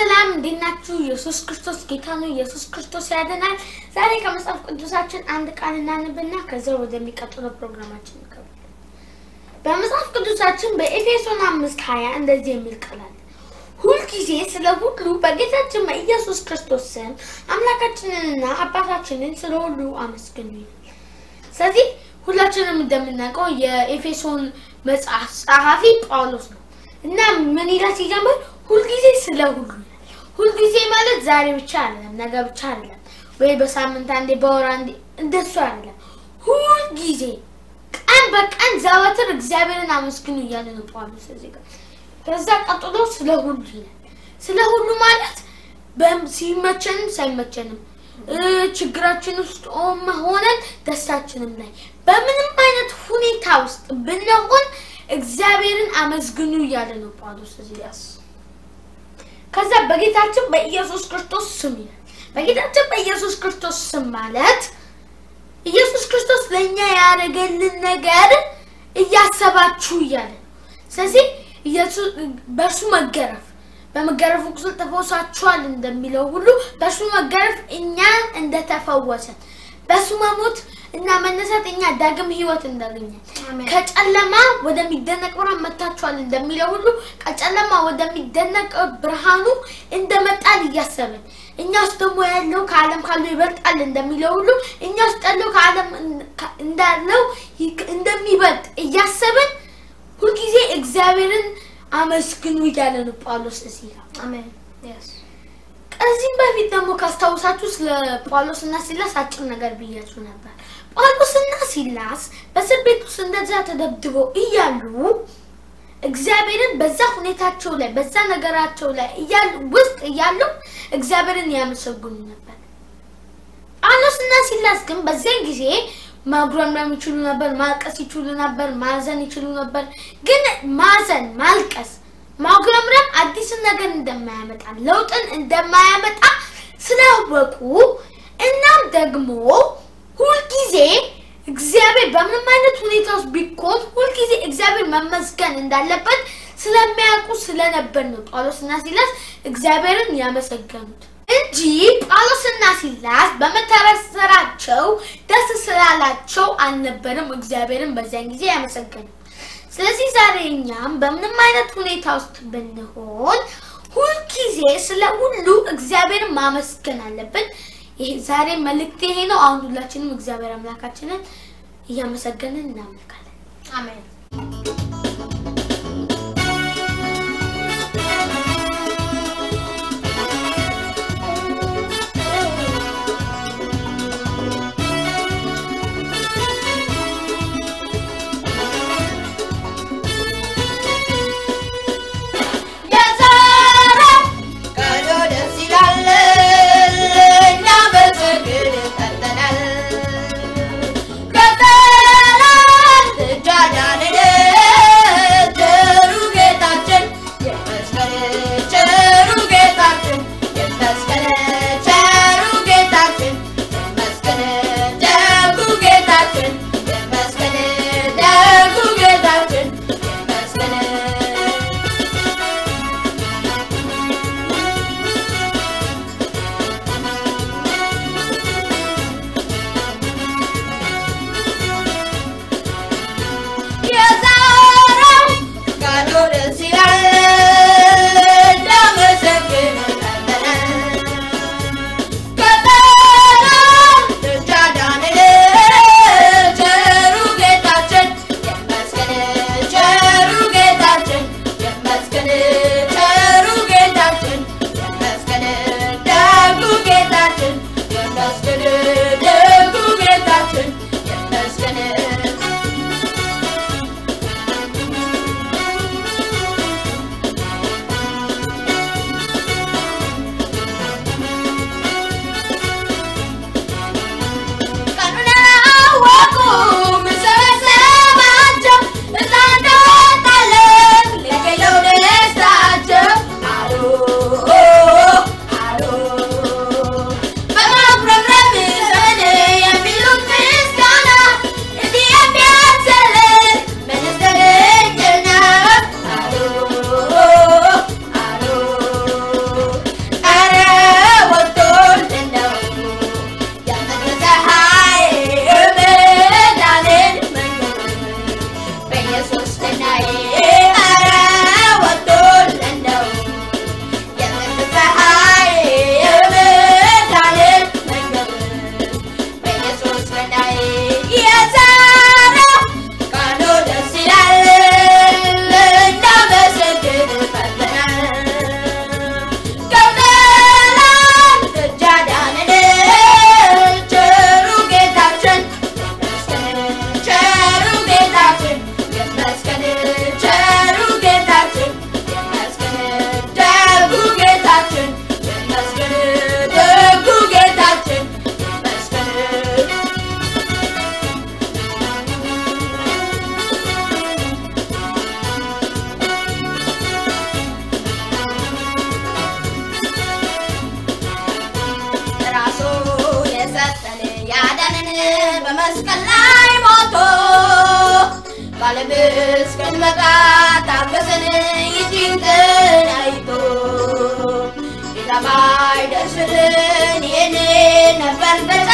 ሰላም እንዴት ናችሁ? ኢየሱስ ክርስቶስ ጌታ ነው። ኢየሱስ ክርስቶስ ያድናል። ዛሬ ከመጽሐፍ ቅዱሳችን አንድ ቃል እናንብና ከዛ ወደሚቀጥለው ፕሮግራማችን እንገባለን። በመጽሐፍ ቅዱሳችን በኤፌሶን አምስት ሀያ እንደዚህ የሚል ቃል አለ። ሁልጊዜ ስለ ሁሉ በጌታችን በኢየሱስ ክርስቶስ ስም አምላካችንንና አባታችንን ስለ ሁሉ አመስግኑ ይላል። ስለዚህ ሁላችንም እንደምናውቀው የኤፌሶን መጽሐፍ ጸሐፊ ጳውሎስ ነው እና ምን ይላል ሲጀምር ሁልጊዜ ስለ ሁሉ ይላል። ሁልጊዜ ማለት ዛሬ ብቻ አይደለም፣ ነገ ብቻ አይደለም፣ ወይ በሳምንት አንዴ በወር አንዴ እንደሱ አይደለም። ሁልጊዜ ቀን በቀን ዘወትር እግዚአብሔርን አመስግኑ እያለ ነው ጳውሎስ እዚህ ጋር። ከዛ ቀጥሎ ስለ ሁሉ ይላል። ስለ ሁሉ ማለት በም- ሲመቸንም ሳይመቸንም እ ችግራችን ውስጥ ሆነን ደስታችንም ላይ በምንም አይነት ሁኔታ ውስጥ ብንሆን እግዚአብሔርን አመስግኑ እያለ ነው ጳውሎስ እዚህ ጋር። ከዛ በጌታችን በኢየሱስ ክርስቶስ ስም ይላል። በጌታችን በኢየሱስ ክርስቶስ ስም ማለት ኢየሱስ ክርስቶስ ለእኛ ያደረገልን ነገር እያሰባችሁ እያለ ነው። ስለዚህ ኢየሱስ በእርሱ መገረፍ በመገረፉ ቁስል ተፈውሳችኋል እንደሚለው ሁሉ በእርሱ መገረፍ እኛ እንደተፈወሰን በእሱ መሞት እና መነሳት እኛ ዳግም ሕይወት እንዳገኘን አሜን። ከጨለማ ወደሚደነቅ ብርሃን መጥታችኋል እንደሚለው ሁሉ ከጨለማ ወደሚደነቅ ብርሃኑ እንደመጣን እያሰብን እኛ ውስጥ ደግሞ ያለው ከዓለም ካለው ይበልጣል እንደሚለው ሁሉ እኛ ውስጥ ያለው ከዓለም እንዳለው ይክ- እንደሚበልጥ እያሰብን ሁልጊዜ እግዚአብሔርን አመስግኑ እያለ ነው ጳውሎስ እዚህ ጋር። አሜን። Yes. ከዚህም በፊት ደግሞ ካስታውሳችሁ ስለ ጳውሎስና ሲላስ አጭር ነገር ብያችሁ ነበር። ጳውሎስና ሲላስ በእስር ቤት ውስጥ እንደዛ ተደብድበው እያሉ እግዚአብሔርን በዛ ሁኔታቸው ላይ በዛ ነገራቸው ላይ እያሉ ውስጥ እያሉ እግዚአብሔርን ያመሰግኑ ነበር። ጳውሎስና ሲላስ ግን በዚያን ጊዜ ማጉረምረም ይችሉ ነበር፣ ማልቀስ ይችሉ ነበር፣ ማዘን ይችሉ ነበር። ግን ማዘን፣ ማልቀስ፣ ማጉረምረም አዲስን ነገር እንደማያመጣ ለውጥን እንደማያመጣ ስላወቁ እናም ደግሞ ሁልጊዜ እግዚአብሔር በምንም አይነት ሁኔታ ውስጥ ቢኮን ሁልጊዜ እግዚአብሔር መመስገን እንዳለበት ስለሚያውቁ ስለነበር ነው ጳውሎስና ሲላስ እግዚአብሔርን ያመሰገኑት እንጂ ጳውሎስና ሲላስ በመታሰራቸው ደስ ስላላቸው አልነበረም እግዚአብሔርን በዚያን ጊዜ ያመሰገኑ። ስለዚህ ዛሬ እኛም በምንም አይነት ሁኔታ ውስጥ ብንሆን ሁልጊዜ ስለ ሁሉ እግዚአብሔርን ማመስገን አለብን። ይሄ ዛሬ መልእክት ይሄ ነው። አሁን ሁላችንም እግዚአብሔር አምላካችንን እያመሰገንን እናመልካለን። አሜን። የዛሬው ቀኑ ደስ ይላል፣ እኛ በጽድቅ ጸንተናል። ከጠላት እጅ አዳነን ቸሩ ጌታችን ይመስገን፣ ቸሩ ጌታችን ይመስገን፣ ቸሩ ጌታችን ይመስገን፣ ደጉ ጌታችን ይመስገን፣ ደጉ ጌታችን ይመስገን። የዛሬው ቀኑ ደስ ይላል፣ በመስቀል ላይ ሞቶ በዓለም እስክንመጣ ታገሰን ይህችን ቀን አይቶ ጌታ ባይደርስልን ይህን ነበር ገዛ